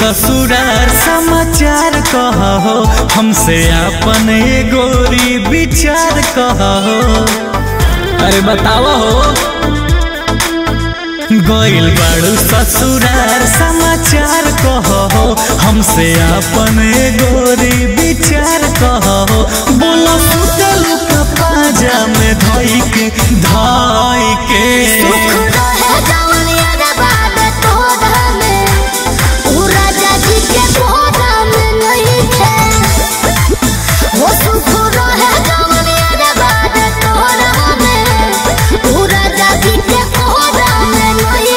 ससुरार समाचार कहो हमसे अपन ए गोरी विचार कहो अरे बतावा हो गइल बाड़ू ससुरार समाचार कहो हमसे अपन ए गोरी विचार कहो बोलो सुतल का पाजा में धोई के धाई के सुख रहे जवनिया रे बाद तोरा में उ राजा जी के कोरा में नहीं थे वो सुख रहे जवनिया रे बाद तोरा में उ राजा जी के कोरा में नहीं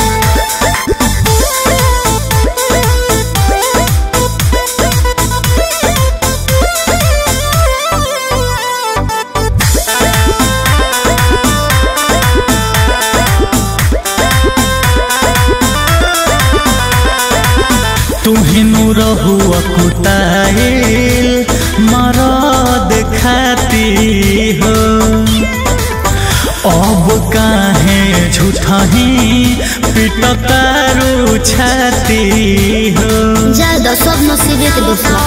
तुहिनु रहु अकुताइल मरद खाती हो अब काहे झूठही पिटतारू छाती हो ज्यादा सब नसीबे के दोस्त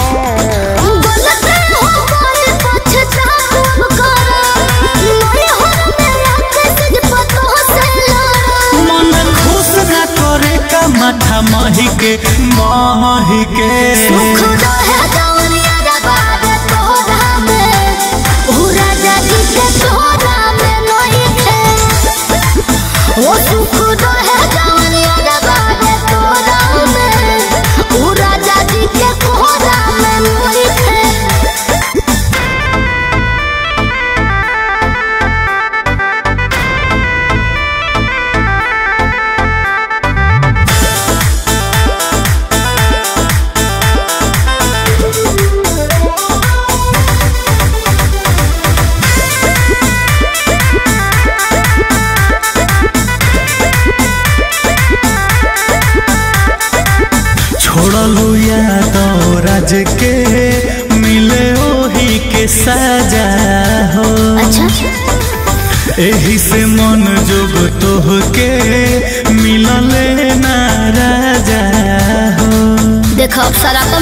मन खुश ना करे का माथा मही के मही के वो सुख रहे जवनिया रे बाबे तोरा में उ राजा जी के कोहरा में मोहि थे छोड़लू याद राज के मिले ओही के साजा हो अच्छा एही से मन जोग तोह के मिलले ना राजा हो देखो अब सारा कम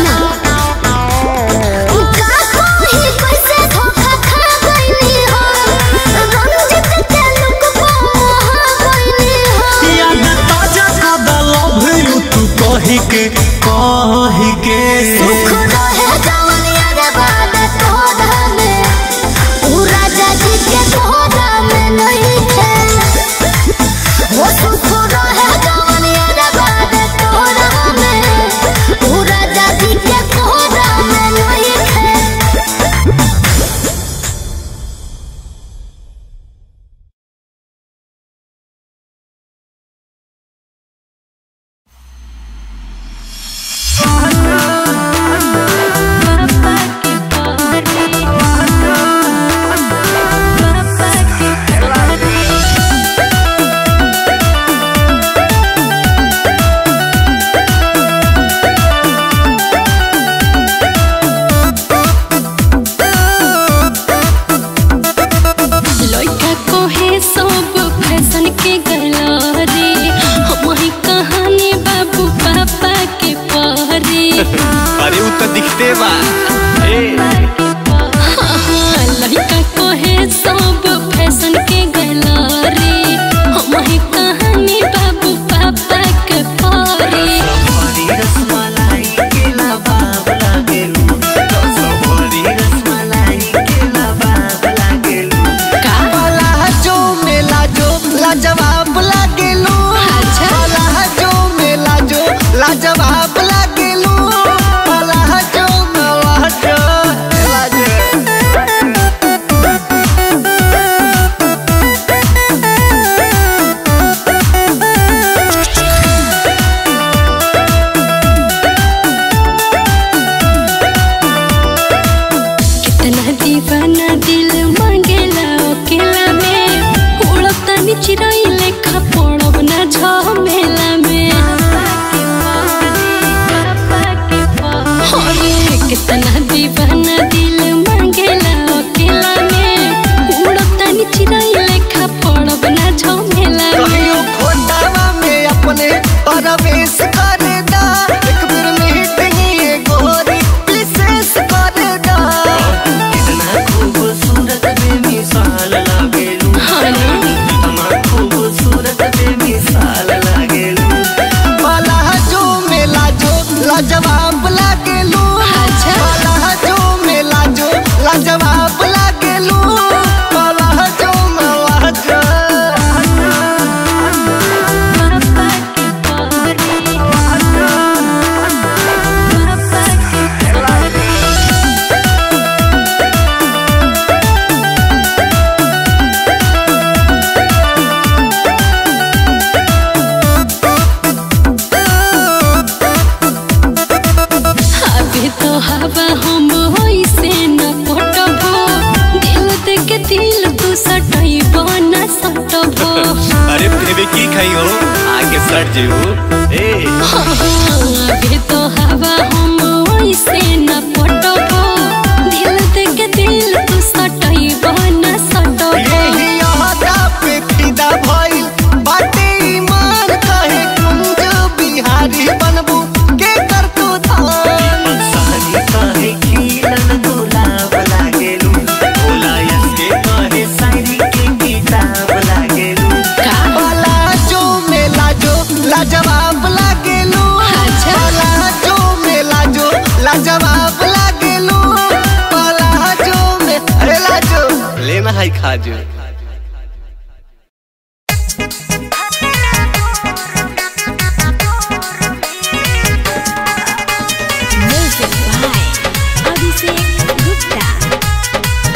का कोई कैसे धोखा खा गइली हो रंजित के लुक को गइली हो याद ताजा कदा लव यू तू कही के कही के सुख रहे जवनिया रे बाद तोरा में उ राजा जी के कोहरा में नहीं थे वो सुख रहे जवनिया रे बाद तोरा में उ राजा जी के कोहरा में नहीं थे लइका कोहे सब फैशन के गलरे हम ही कहानी बाबू पापा के पहरे अरे उ तो दिखते बा हाँ, लइका कोहे सब फैशन के गलरे हम ही कहानी बाबू पापा के पहरे का लाजो में लाजो लाजवाब लागेलू अच्छा। लाजो में लाजो लाजवाब लागेलू लाजो में लाजो लाजो कितना दीवाना दिल मांगेला अकेला में उड़ता चिड़ै लेखा पड़ब ना झमेला में अरे कितना दीवाना दिल मांगेला अकेला में उड़ता चिड़ै लेखा पड़ब ना झमेला में कहियो खोटावा में अपने परवेश करे दा आगे तो हवा हम होइसे न पटबो दिल दे के दिल तू सटइबो न सटबो अरे बेबी की खाई हो आगे सट जेऊ ए आगे तो हवा हम होइसे न पटबो दिल दे के दिल तू सटइबो न सटबो यही अहदा पे फिदा भइल बाटे ईमान कहे कुंज बिहारी बनबू के कर तू धान सारी काहे खिलन गुलाब लागेलू भोला यसके काहे शायरी के किताब लागेलू भला जो मेला जो लाजवाब लागेलू अच्छा। भला जो मेला जो लाजवाब लागेलू भला जो में अरे लाजो लेना है खाजू Music by Abhishek Gupta.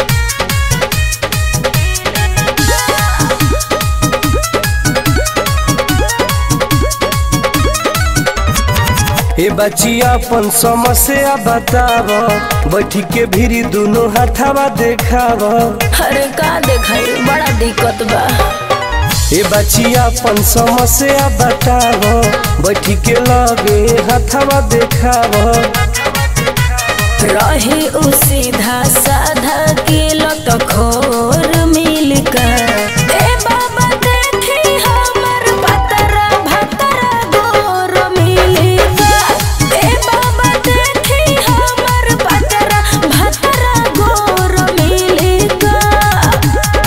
ए बचिया अपन समस्या बताव बैठी के भीरी दोनों हाथावा देखाव अरे का देखाई बड़ा दिक्कत बा ए बचिया अपन समस्या बताव बैठी के लगे हाथावा देखाव रही उ सीधा साधा के लत खोर मिल कर ए बाबा देखी हमर पतरा भतरा गोर मिल कर ए बाबा देखी हमर पतरा भतरा गोर मिल कर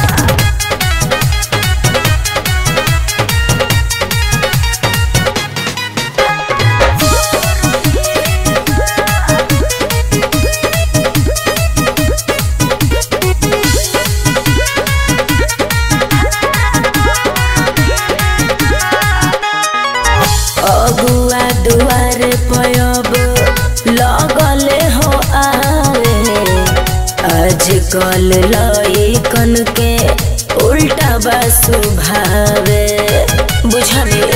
अगुआ दुआर पयब लगले हो आवे आजकल लइकन के उल्टा बा सुभावे बुझले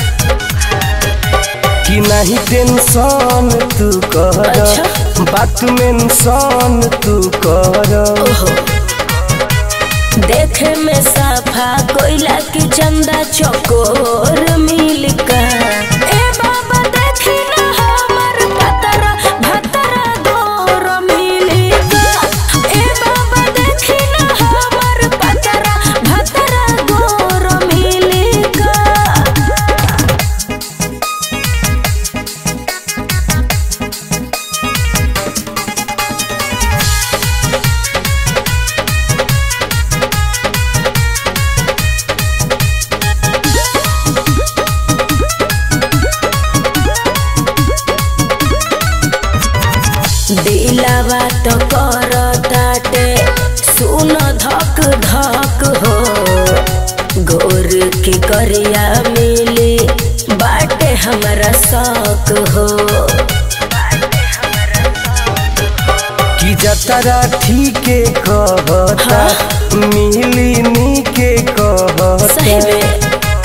कि नहीं टेंशन तू कर अच्छा। बात मेंशन तू कर ओहो देखे में साफा कोयला की चंदा चकोर मिल कर ए बाबा देखी ना हमर पतरा भतरा गोर मिल कर ए बाबा देखी ना हमर पतरा भतरा गोर मिल कर दिलावा तो कर ताटे सुन धक धक हो गोर के करिया मिली बाटे हमारा शौक हो कि जतरा ठीके कहता मिली नी के सही कहता में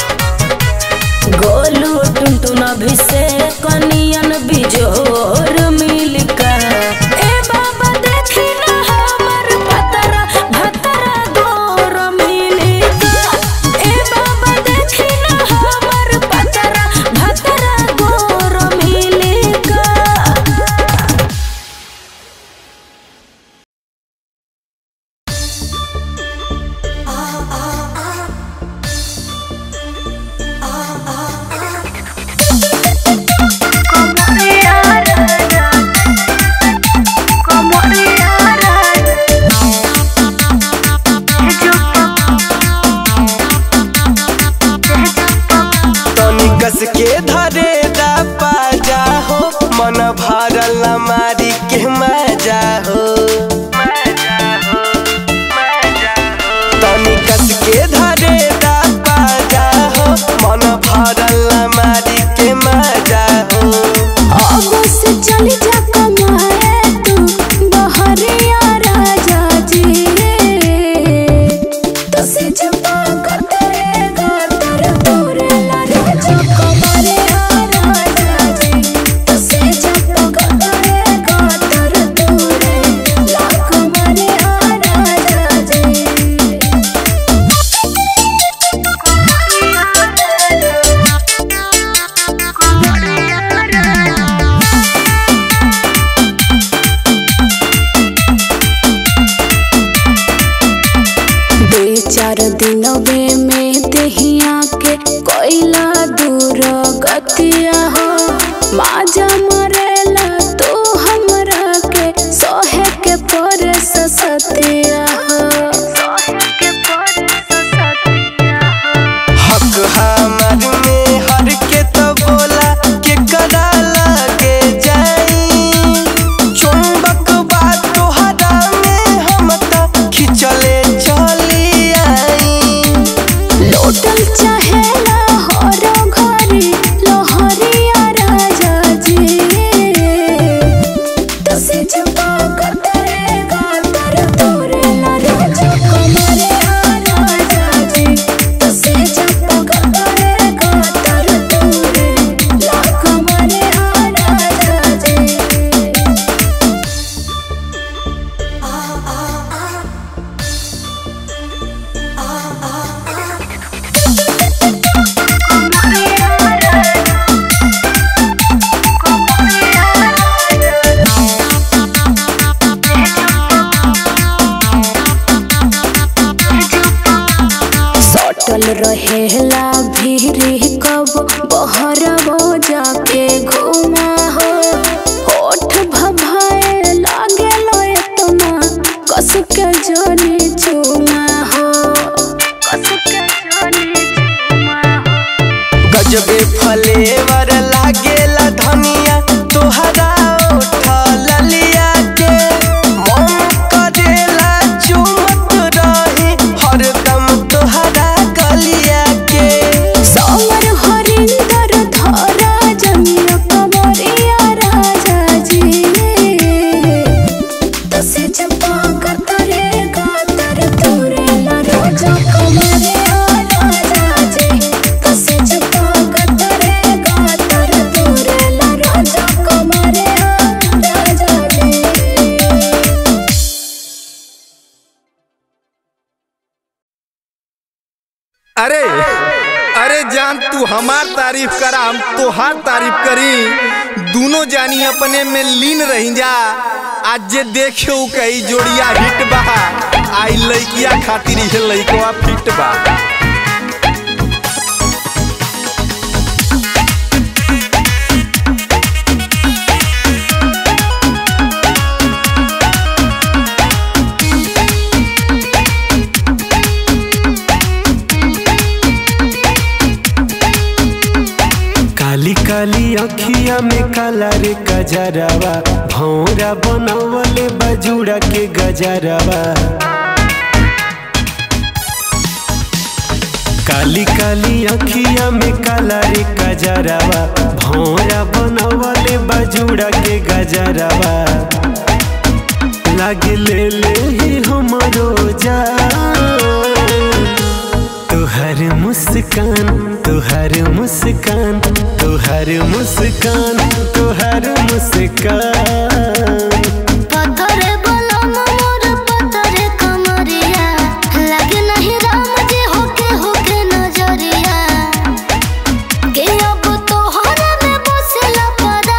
गोलू टुनटुन अभिषेक कनियन बिजोर मिल कर ए बाबा देखी ना हमर पतरा भतरा गोर मिल कर ए बाबा देखी ना हमर पतरा भतरा गोर मिल कर Como बतिया हो माजा मरेला तू हमरा के सोहे के पर सतिया हो हक हमार में हर के तो बोला के करा लगे जाई चुंबक बात तोहरा में हम तो खिंचले चली आई लोटल चाहेला हरो घरी लोहरिया राजा जी तसे जपा कतरे गातर तोरे ला राजा कमरे राजा जी तसे जपा कतरे गातर तोरे ला कमरे राजा जी सटल रहेला भीरी कब बहरबो जाके घुमा हो होठ भभाए लागे लो एतना कस के जनी चुमा हो कस के जनी चुमा हो गजबे फलेवर लागेला धनिया तोहरा उठल लिया के मन करेला चुमत रही हरदम तोहरा गलिया के समर हरिंदर धरा जमिया कमरिया राजा जी तसे चपा कतरे गातर तोरे ला राजा कमरिया राजा जी तसे चपा कतरे गातर तोरे ला राजा कमरिया राजा जी अरे अरे जान तू हमार तारीफ करा हम तोहार तारीफ करी दोनों जानी अपने में लीन रही जा आज जे देखो कई जोड़िया हिट बा आई लइकिया खातिर ये लइकवा फिट बा काली काली अखिया में काला रे गजरवा भौरा बनवले बजुड़ा के गजरवा काली काली अखिया में काला रे गजरवा भौरा बनवले बजुड़ा के गजरवा लागे ले ले ही हमरो जान तुहर मुस्कान तुहर मुस्कान तुहर मुस्कान तुहर मुस्कान पत्थरे बलम मोर पत्थरे कमरिया लगे नहीं राम जी होके होके नजरिया के अब तोहरा में बसला पड़ा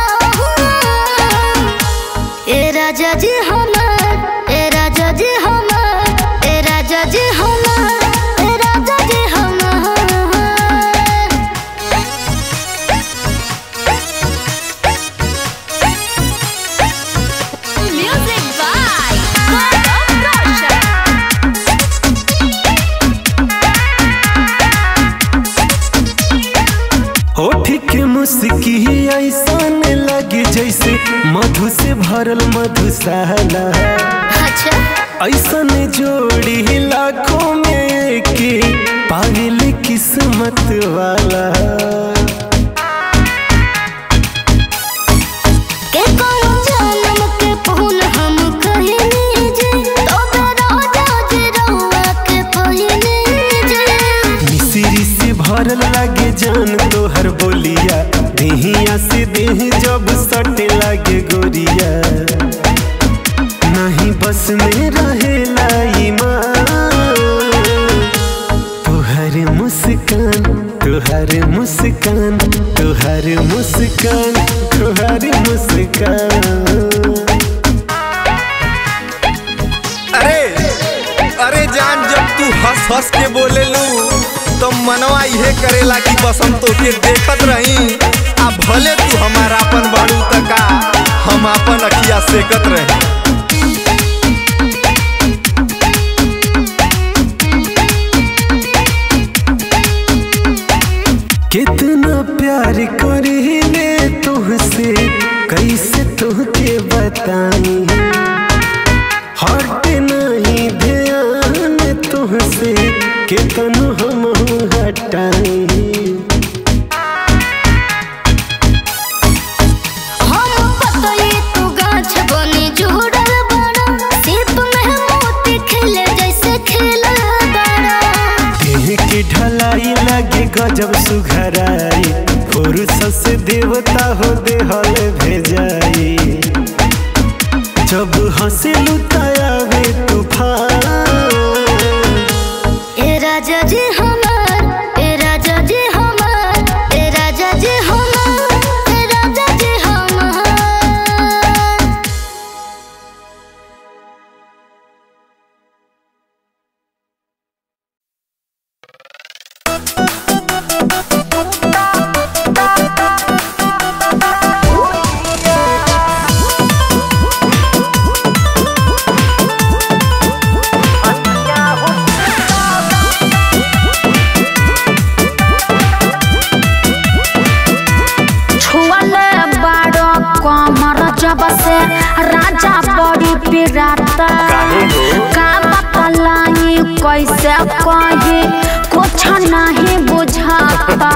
ए राजा जी हमार ए राजा जी हमार ए राजा जी हमार ए राजा जी हमार Music by Gaurav Roshan. होठ के मुस्की ऐसन लगे जैसे मधु से भरल मधुशाला अच्छा ऐसन जोड़ी लाखों में एक पागल किस्मत वाला के कौन जन्म के फूल हम कहनी जे तो राजा जी रहुआ के पहिनी जे मिश्री से भरल लागे जान तोहर बोलिया देहिया से देह जब सटे लागे गोरिया नहीं बस में रहेला ईमान तुहर मुस्कान तुहर मुस्कान तुहर मुस्कान तुहर मुस्कान अरे अरे जान जब तू हंस हंस के बोले लू तो मनवा इहे करेला कि बस हम तोके देखत रही आ भले तू हमारा अपन बाड़ू तका हम अपन अखिया सेकत रही कितना प्यार करीले तुहसे कैसे तुहके बताई हट नहीं ध्यान तुहसे कितनो हम हटाई हम पतई तू गाछ बनी जुड़ल बड़ा सिर्फ में मोती खिले जैसे खिलल बड़ा देह की ढलाई लगे गजब सुघराई फुर्सत से देवता हो देहल भेजाई जब हंसे लुटायावे तूफान ए राजा जी हमार ए राजा जी हमार ए राजा जी हमार ए राजा जी हमार छुअले बाड़ो कमर जब से राजा बड़ी पिराता का बतलाई कैसे कही कुछ नहीं बुझाता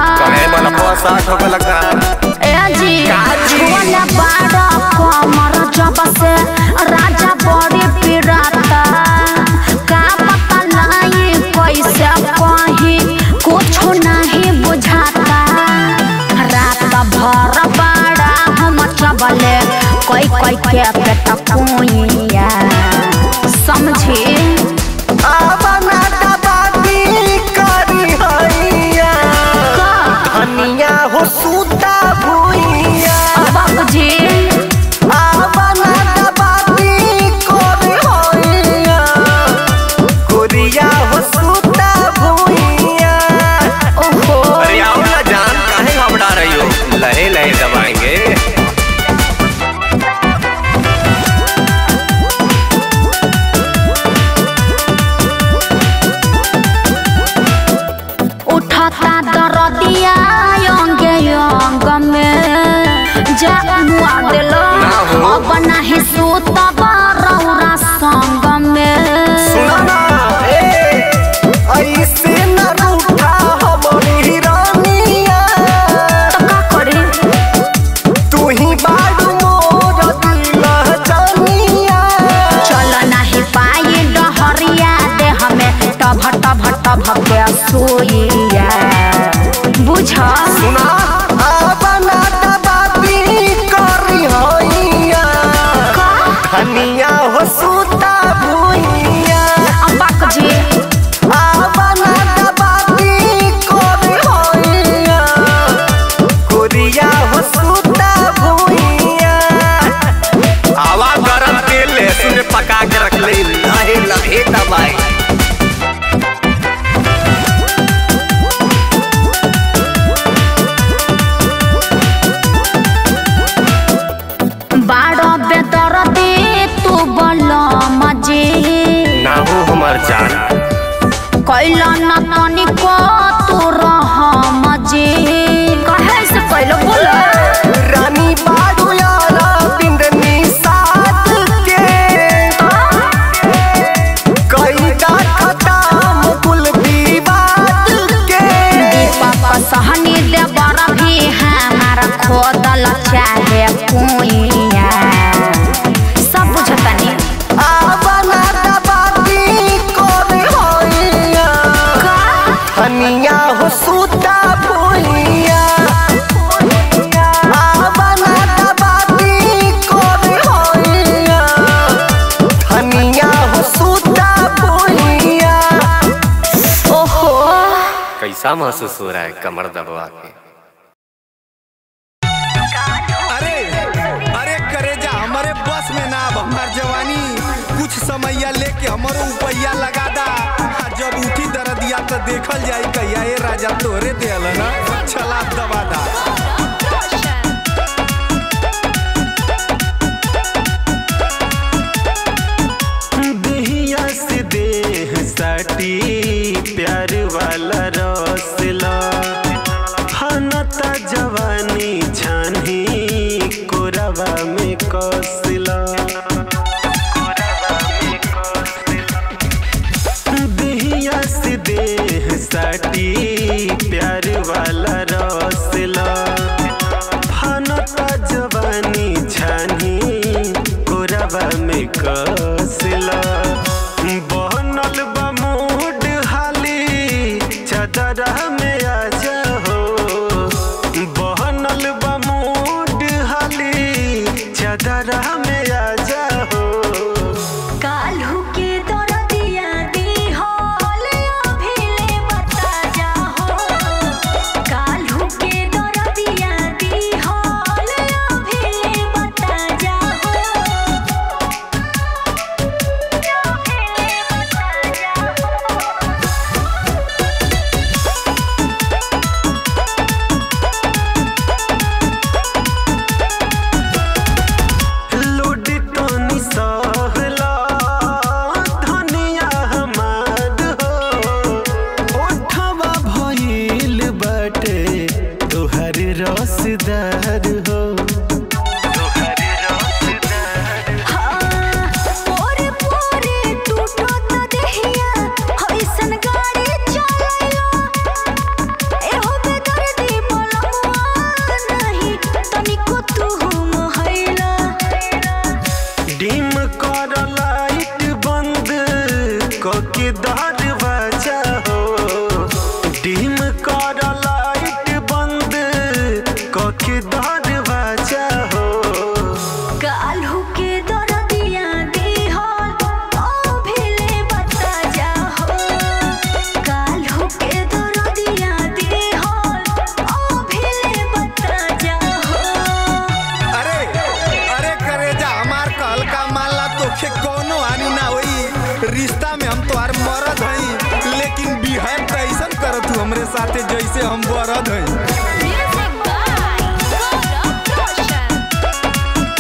ए जी छुअले बाड़ो कमर जब से राजा बड़ी पिराता का बतलाई कैसे कही कुछ नहीं बुझाता रात भर बड़ा हम चबले कोई कोई के पेट पुइया समझी आवना दबादी करी हैया धनिया हो सूता भुइया बाबूजी आवना दबादी करी हैया गोरिया हो सूता भुइया ओहो अरे आओ ना जान काहे घबरा रही हो लहे लहे दबाएंगे उठता दरदिया अंगे अंग में जा मुआ दिलो अब नहीं सूतब रौरा संग में सुना ए ऐसे न रूठा हमरी रानिया तो का करी तू ही बाडू मोर दिल जानिया चल नहीं पाई डहरिया दे हमें टभ टभ टभ के सोइया बुझ सुना आवना दबादी करी हैया धनिया हो सूता भुइया अब्बाक जी आवना दबादी करी हैया गोरिया हो सूता भुइया हवा गरम तेल लहसुन में पका के रख ले लहे लहे दबाए बाड़ो बेदर दे तू बल मजे ना हो हमार जान कैल न तनिको तू रह मजे कहे से पहले बोलो रानी बाडू यारा बिंदनी साथ के कई का खताम कुल विवाद के दीपक सहनी देवर भी हमारा खोदल चाहे कुइया सब बुझतनी आवना दबादी कोरी होइया धनिया हो सूता भुइया आवना दबादी कोरी होइया धनिया हो सूता भुइया ओहो कैसा महसूस हो रहा है कमर दबवा के अरे अरे करेजा हमारे बस में ना अब हमार जवानी कुछ समैया लेके हमरो उपैया लगा दा आ जब उठी दरदिया तो देखल जाई कहिया ए राजा तोरे देल ना चला दबा दा देहिया से देह साटी प्यार वाला रसला हनता जवानी छानी कोरवा में कसला देहिया से देह साटी प्यार वाला रसला हनता जवानी छानी कोरवा में कसला बहनल बा मूड हाली चदरा में आ जाओ बहनल बा मूड हाली चदरा में आ जाओ काल्हू के दरदिया दी होल अभिले बता जाहो काल्हू के दरदिया दी होल अभिले बता जाहो अभिले बता जाहो लूट तनी सहला धनिया हमार हो ओठवा भइल बाटे तोहर रसदार हो तोहर रसदार पोरे पोरे टूटो त देहिया हइसन गाड़ी चलायो एहो बेदर्दी बोलमुआ नहीं तनिको तू मोहैला डिम कर लाइट बंद कके दरवाजा हो डिम कर लाइट बंद कके दरवाजा हो काल्हू के दरदिया दी हो ओ भिले बता जाहो काल्हू के दरदिया दी हो ओ भिले बता जाहो अरे अरे करेजा हमार कहल का मानला तोखे कोनो हानि ना होई रिश्ता में हम तोहार मरद हई लेकिन बिहेव कैसन करत तू हमरे साथे जैसे हम बरद हई Music by Gaurav Roshan.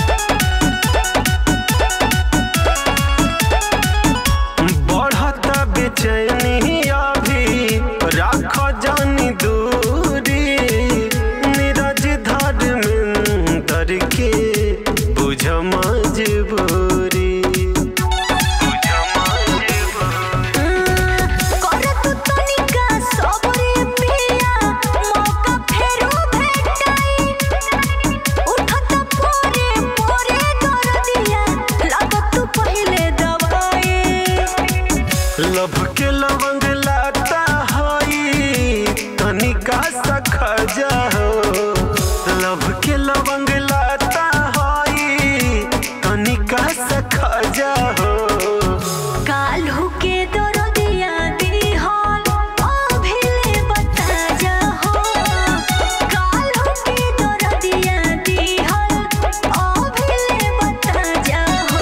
बढ़ता बेचैनी अभी राख जानी दूरी नीरज धर्मेंद्र के बुझ मजबूरी बुझ मजबूरी कर तू तनिका सबरे पिया मौका फेरो भेटाई उठत पोरे पोरे दरदिया लागत तू पहिले दवाई लभ के लवंग लाता हई तनिका सखा जाओ लभ के लवंग लाता हई तनिका सखा जाओ काल्हू के दरदिया दी हॉल ओ भिले बता जाहो काल्हू के दरदिया दी हॉल ओ भिले बता जाहो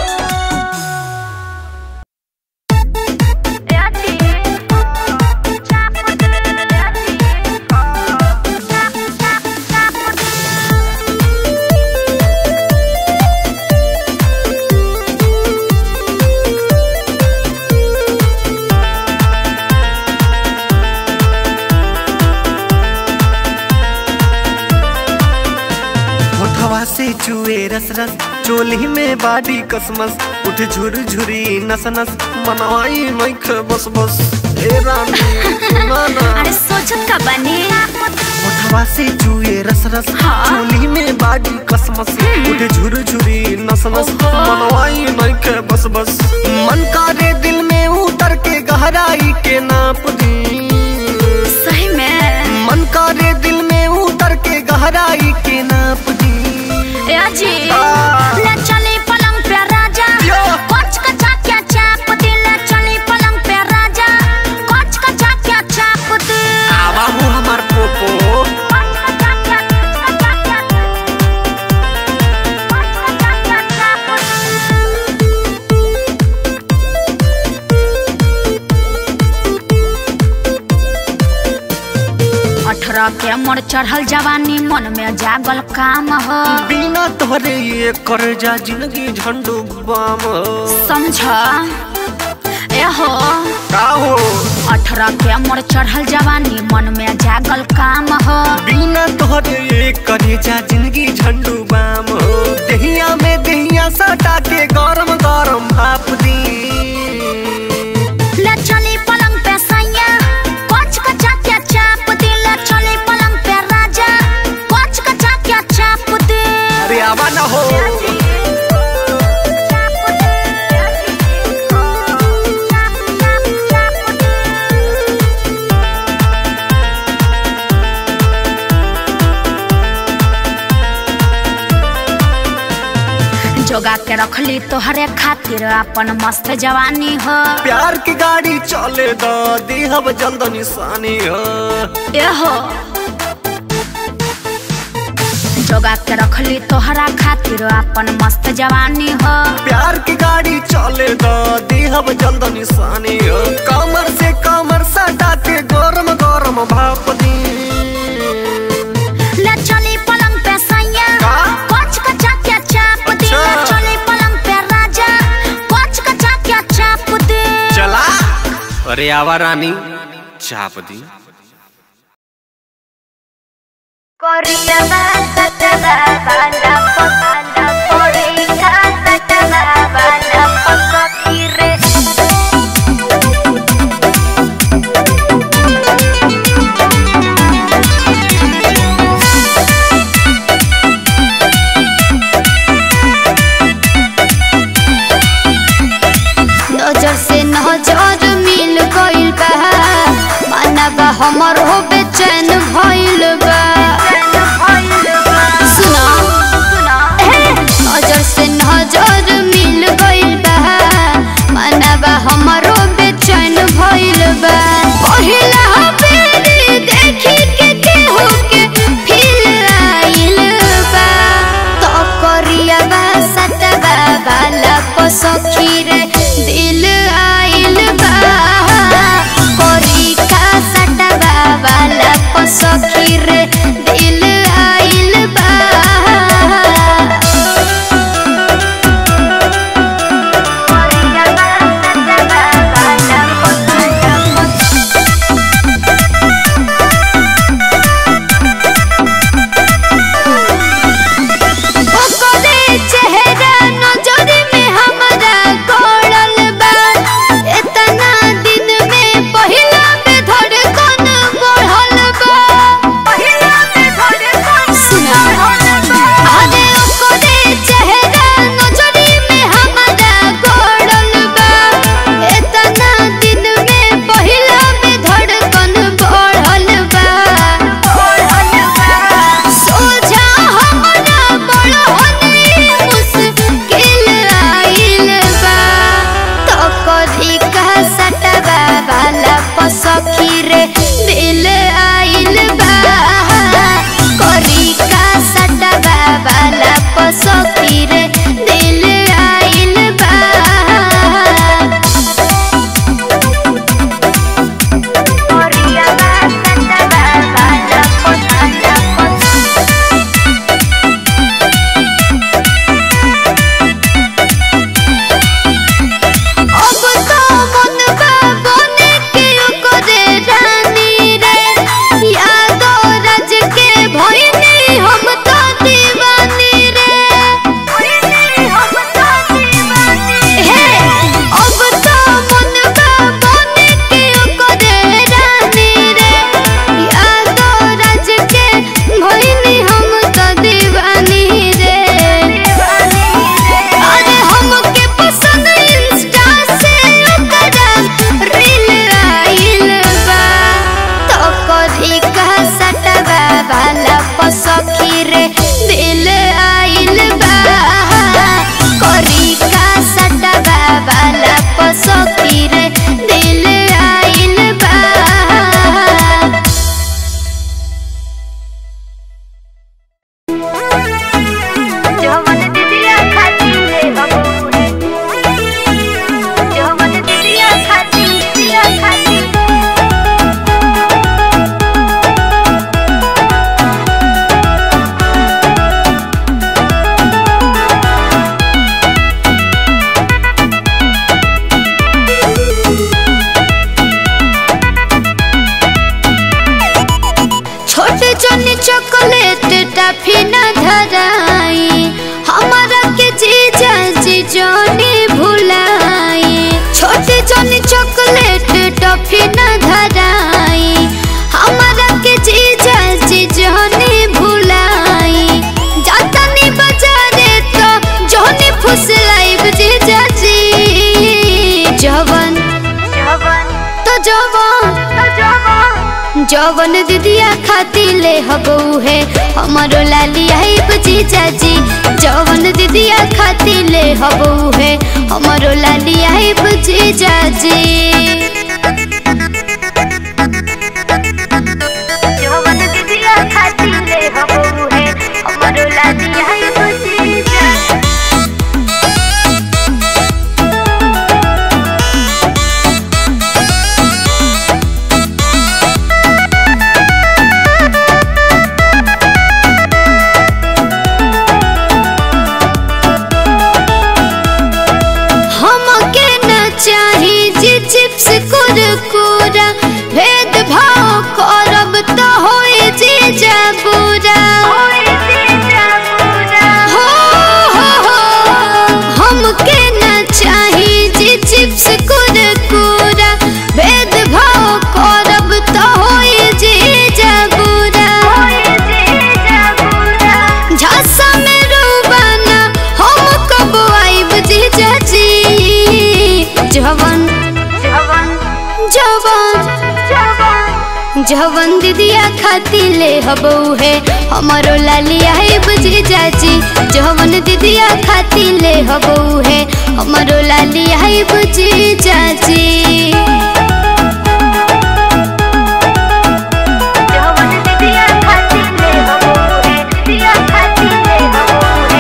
होठवा से चुए रस रस चोली में बाडी कसमस उठ झुर झुरी नस नस मनवाई मैख बस बस ए रानी सुना ना अरे सोचत का बनी होठवा से चुए रस रस चोली में बाडी कसमस उठ झुर झुरी नस नस मनवाई मैख बस बस मन करे दिल में उतर के गहराई के नाप दी सही में मन करे दिल में उतर के गहराई के नाप दी ए जी ले चली पलंग पे राजा यो। कोच का चाक्या चाप दी ले चली पलंग पे राजा कोच का चाक्या चाप दी आवा हूँ हमार पोपो कोच का चाक्या चाक्या कोच का चाक्या चाप दी अठारह के मोर चढ़ल जवानी मन में जागल काम हो बिना तोहरे ये कर जा जिंदगी झंडू बाम समझ ए हो का हो अठारह के मोर चढ़ल जवानी मन में जागल काम हो बिना तोहरे ये कर जा जिंदगी झंडू बाम दहिया में दहिया सटा के गरम गरम भाप दी ले चली पलंग पे सैया कोच कचा के चाप दी ले चली पलंग पे राजा कोच कचा के चाप दी अरे आवा ना हो जोगा के रखली तोहरे खातिर अपन मस्त जवानी हो प्यार की गाड़ी चले द देहब जल्द निशानी हो ए हो जोगा के रखली तोहरा खातिर अपन मस्त जवानी हो प्यार की गाड़ी चले द देहब जल्द निशानी हो कमर से कमर सटा के गरम गरम भाप दी ले चली पलंग पे सैया का? कोच कचा के चाप दी ले अच्छा। चली पलंग पे राजा कोच कचा के चाप दी चला अरे आवा रानी चाप दी नजर से नजर मिल गइल बा मनवा हमर हो बेचैन भइल बा सुना ए, नजर से नजर मिल गइल बा मनवा हमर हो बेचैन भइल बा पहिला बेरी देखी के केहू के फील आइल बा तो करिया बा सतबा वाला पसखी रे दिल आइल बा कोरी का सटबा जवन दीदिया खाती ले हबऊ है हमारो लाली आई बजी चाची जवन दीदिया खाती ले हबऊ है हमारो लाली आई बजी चाची जवन दीदिया खाती ले हबऊ है हमारो लाली आई बजी चाची हमके न चाही जी चिप्स कुरकुरा भेद भाव करब त होए जी जबूरा हो हो हो हमके न चाही जी चिप्स कुरकुरा भेद भाव करब त होए जी जबूरा झांसा में रूबाना हम कब आइब जी चाची जवन जवन जवन दीदिया खाती ले हबऊ है हमारो लाली आइब जी चाची जवन दीदिया खाती ले हबऊ है हमारो लाली आइब जी चाची जवन दीदिया खाती ले हबऊ है दीदिया खाती ले हबऊ है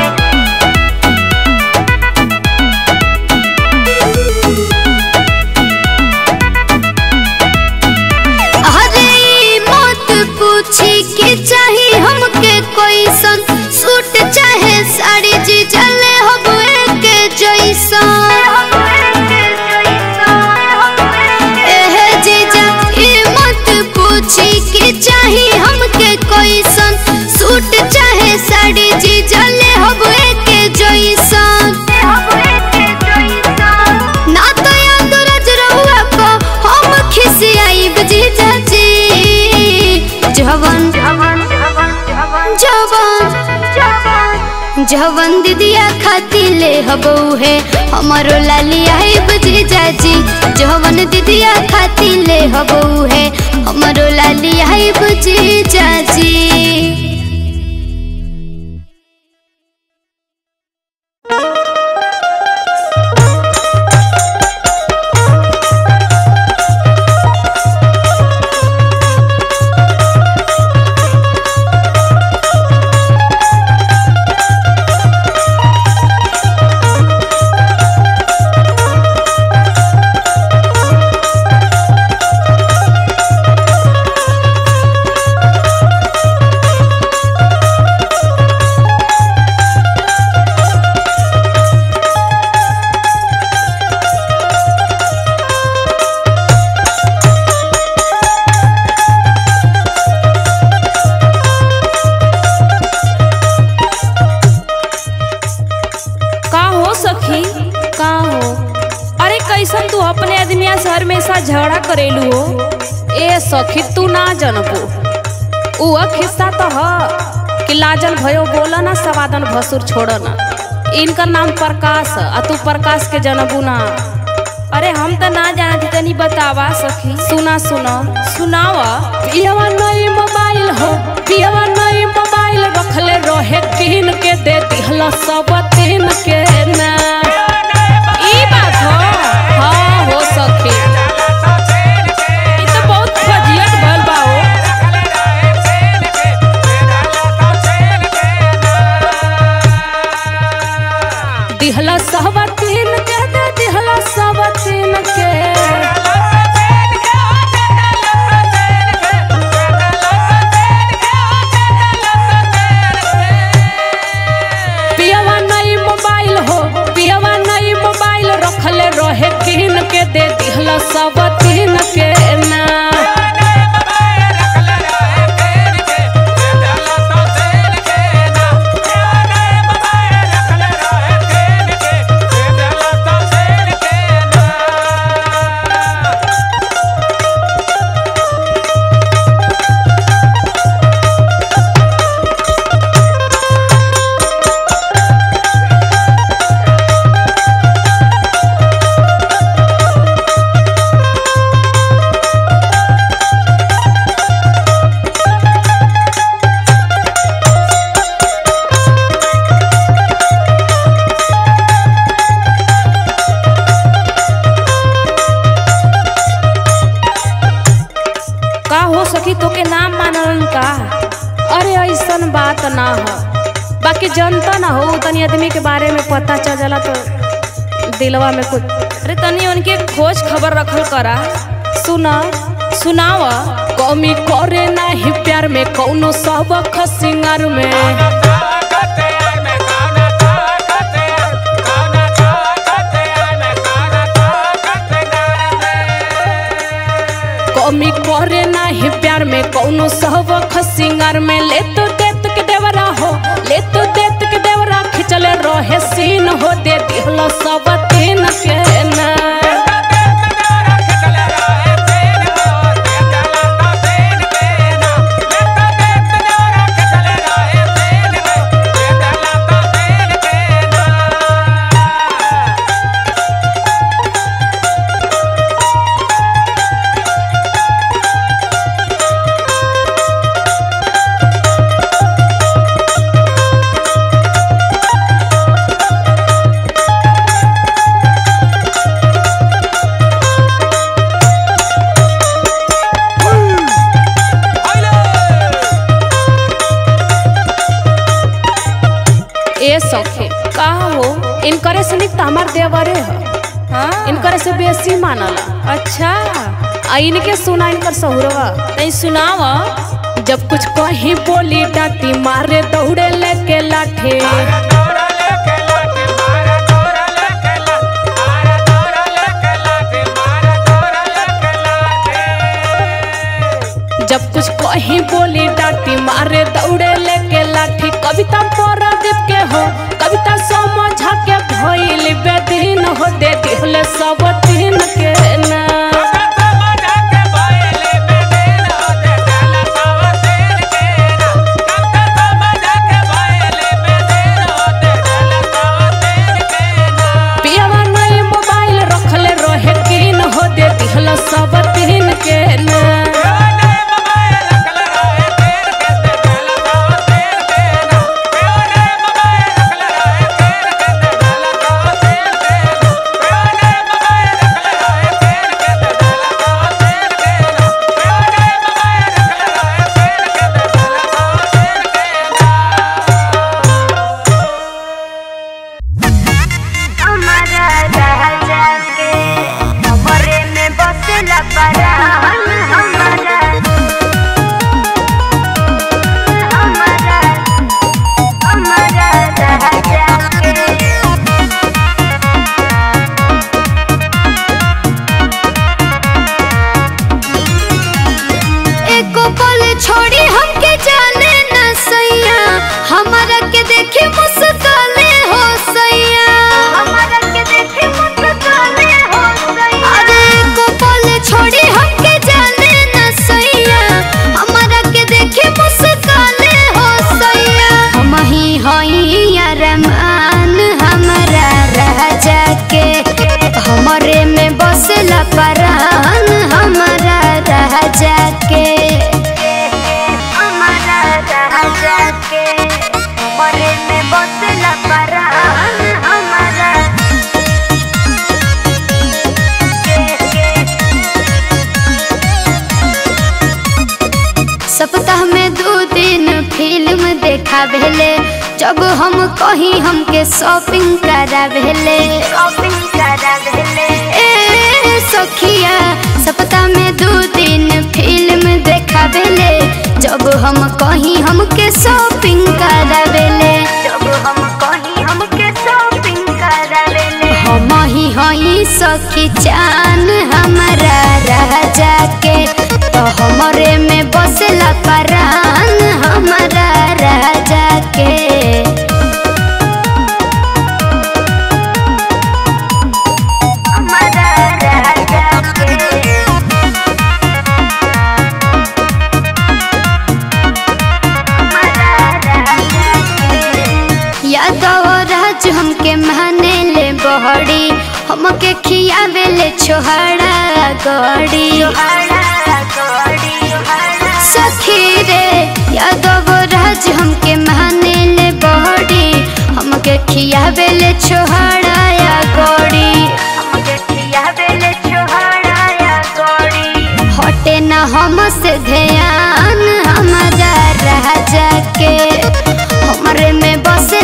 अरे ई मत पूछी कि चाही हमके कोई सन सूट चाहे साड़ी जी चले हबुए के जैसन एहे जीजा ई मत पूछी कि चाही हमके कोई सन सूट चाहे साड़ी जी चले हबुए के जैसन ना तो याद रज रहुआ को हम खिसियाई बजी चाची जवन जवन जवन दीदिया खाती ले हबऊ है हमारो लाली आई बजी चाची जवन दीदिया खाती ले हबऊ है हमारो लाली आई बजी चाची का हो सखी का हो अरे कैसन तू अपने आदमिया से हमेशा झगड़ा करेलू हो ए सखी तू ना जनबू उ खिस्सा तो ह कि लाजन भयो बोला ना सवादन भसुर छोड़ ना इनका नाम प्रकाश ह, आ तू प्रकाश के जनबू ना अरे हम तो ना जानती तनी बतावा सखी सुना सुना सुनावा पियवा नई मोबाइल हो पियवा नई मोबाइल रखले रहे किन के दे दिहला सब तीन के ना ई बात हो हाँ हो सखी ई तो बहुत फजियत भइल बा हो दिहला सब तीन के दे दिहला सब तीन के पियवा नई मोबाइल हो पियवा नई मोबाइल रखले रहे किन के दे दिहला सब तीन के ना बाकी जनता ना हो तनी आदमी के बारे में पता चल जाला तो दिलवा में कुछ अरे तनी उनके खोज खबर रखल करा सुना सुनाव कमी करे नाही प्यार में कौनो सबक सिंगार में कमी करे नाही प्यार में कौनो सबक सिंगार में ले तो देत के देवरा हो ले तो देत के देवरा खिंचले रहे सीन हो दे दिहलो सब तीन के ना ए सखे का हो इनकरे से निक त हमार देवरे ह हाँ इनकरे से बेसी मानला अच्छा आ इनके सुना इनकर सहुरवा तनी सुनाव जब कुछ कहीं बोली डाटी मारे दौड़े लेके लाठे जब कुछ कहीं बोली डाटी मारे दौड़े लेके लाठी कविता परदीप के हो कविता समझा के भइल बेदीन हो दे दिहले सब तीन के ना पियावा नई मोबाइल रखले रहे किन हो दे दिहला सब तीन के ना हमारा राजा के कमरे में बसला परान हमारा हमारा हमारा राजा के एको पल छोड़ी हमके जाने न सैया हमारा के देखे मुस्काले हो सैया हमारा के देखे मुस्काले हो सैया अरे एको पल छोड़ी हमके जाने न सैया हमारा के देखे मुस्काले हो सैया हम ही हई अरमान हमारा राजा के हमरे में बसला परान हमारा राजा के हमारा राजा के हमरे में बसला परान हमारा सप्ताह में दो दिन फिल्म देखा भेले जब हम कहीं हमके शॉपिंग करा भेले शॉपिंग करा भेले ए सखिया सप्ताह में दो दिन फिल्म देखा भेले जब हम कहीं हमके शॉपिंग करा भेले जब हम कहीं हमके शॉपिंग करा भेले हम ही हई सखी चान हमारा राजा के तो हमरे में बसला परान हमारा राजा के हमारा राजा के यादव राज हमके माने ले बहड़ी हमके खियावे ले छोहड़ा गड़ी सखी रे यादव राज हमके माने ले बहड़ी हमके खियावे ले छोहड़ा या गड़ी हमके खियावे ले छोहड़ा या गड़ी हटे न हमसे ध्यान हमारा राजा के हमरे में बस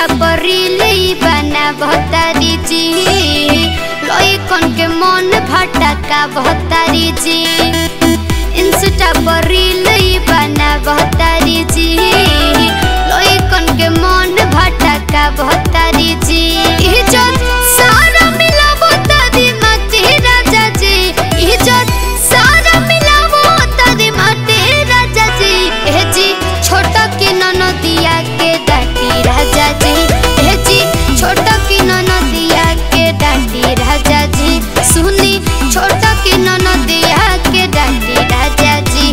इंस्टा पर रील बना भतारी जी लइकन के मन भटका भतारी जी इंस्टा पर रील बना भतारी जी लइकन के मन भटका भतारी जी इज्जत सारा मिला भतारी मती राजा जी इज्जत सारा मिला भतारी मती राजा जी ए जी छोटा की ननदिया के डाटी राजा जी ए जी छोटा की ननदिया के डाटी राजा जी सुनी छोटा की ननदिया के डाटी राजा जी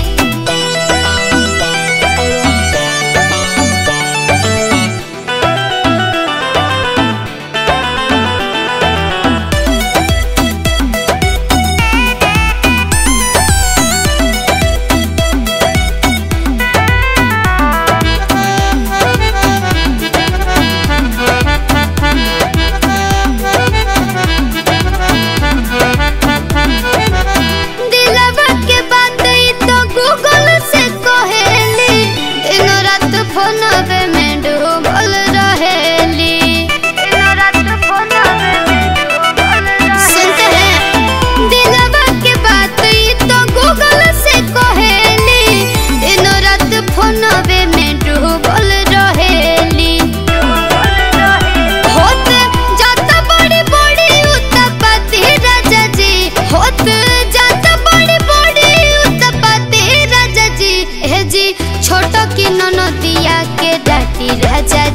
दिलवा के बात ई तो गूगल से कहेली दिन रात फोनवे में डूबल रहेली दिन रात फोनवे में डूबल सुनते हैं दिलवा के बात ई तो गूगल से कहेली दिन रात फोनवे में डूबल रहेली होत जात बड़ी बड़ी उत्पत्ति राजा जी होत जात बड़ी बड़ी उत्पत्ति राजा जी हे जी छोट की ननदिया के डाटी राजा